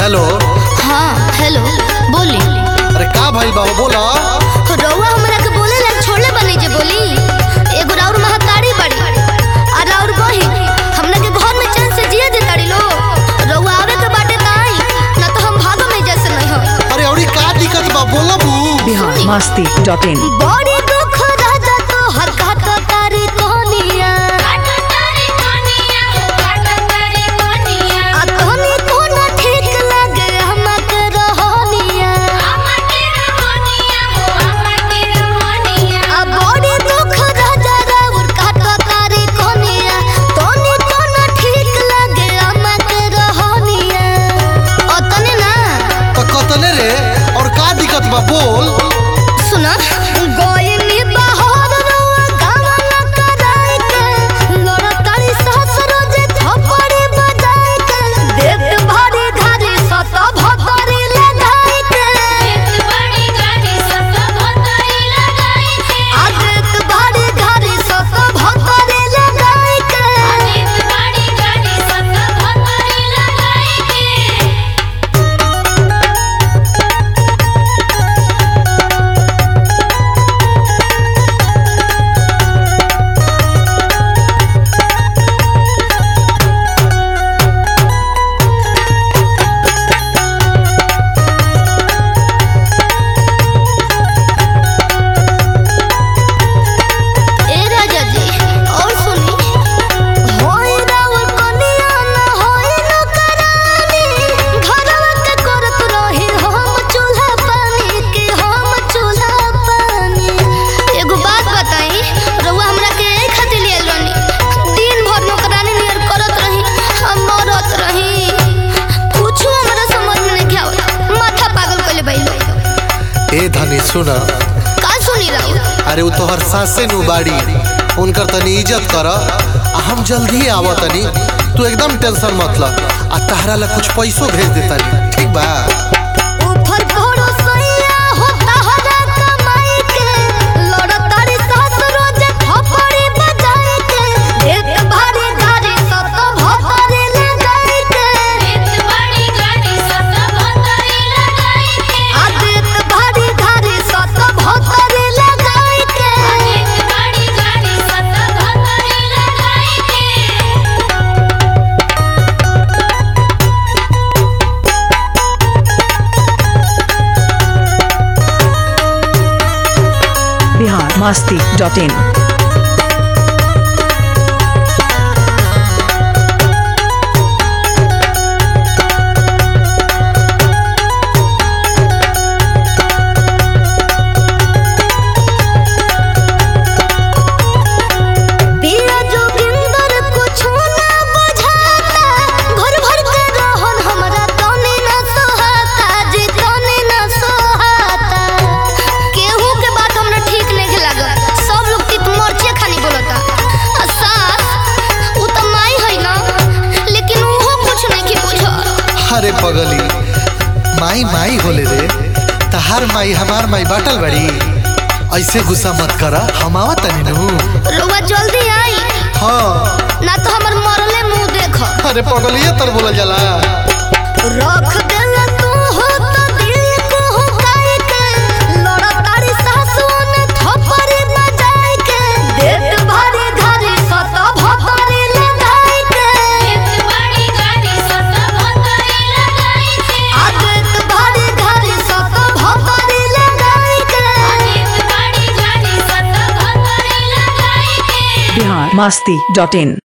hello हाँ hello बोली अरे का भइल बा बोला रउआ हमरा के बोले ला छोड़ले बनी जे बोली एगो राउर महतारी बड़ी आ राउर बही हमरा के घर में चैन से जिए दे ताड़ी लो रउआ आवे के बाटे त आई ना तो हम भागो में जैसे नहीं हो अरे औरी का दिक्कत बा बोला बू बिहार मस्ती डॉट इन बड़ी दुख राजा तो हर काट तारी कोनिया आ तोहनी कोना ठीक लगे हमके रहनिया आ बड़ी दुख राजा राउर काट तारी कोनिया तोहनी कोना ठीक लगे हमके रहनिया ओतने ना तो कतने रे और का दिक्कत बा बोल सुना गोइनी बहर रउआ गावा न कराई के लड़तारी सास रोजे थपड़ी बजाई के देत भारी घारी सत भतरी लगाई के आ देत भारी घारी सत भतरी लगाई के ए राजा जी और सुनी होई राउर कनिया न होई न करानी घरवा के करत रही हम चूल्हा पानी के हम चूल्हा पानी एगो बात बताई रउआ हमरा के ए खातिर लिए रहनी दिन भर नौकरानी नियर करत रही हम मरत रही कुछ हमरा समझ में नहीं आवत माथा पागल कइले बैलो ए धनी सुना का सुनी राउर अरे उ तोहर सासे नु बाड़ी उनकर तनी इज्जत कर आ हम जल्दी आवत तनी तू एकदम टेंशन मत ल आ तहरा ला कुछ पैसो भेज देतानी ठीक बा ऊपर पड़ो सैया हो तहरा कमाई के लड़तारी सास रोजे थपड़ी बजाई के एक भारी गाड़ी सत भतरी लगाई के आ देत भारी गाड़ी सत भतरी लगाई के बिहार मस्ती डॉट इन पिया जोगिंदर कुछ ना बुझाता घर भर के रहन हमरा तने ना सोहाता जी तने ना सोहाता केहू के बात हमरा ठीक नहीं लागत सब लोग तित मरचे खानी बोलता आ सास उ त माई है ना लेकिन उहो कुछ नहीं की बुझ अरे पगली माई माई होले रे तहार माई हमार माई बाटल बड़ी ऐसे गुस्सा मत करा हम आवत तनी नु रुआ जल्दी आई हाँ ना तो हमर मरले मुंह देख अरे पगलिए तर बोला जाला रख देला तू हो तो दिल को हुकाई के लड़तारी सासु ने थपड़ी बजाई के देत भारी घरी सत भतरी लगाई के आ देत भारी घरी सत भतरी लगाई के बिहार मस्ती डॉट इन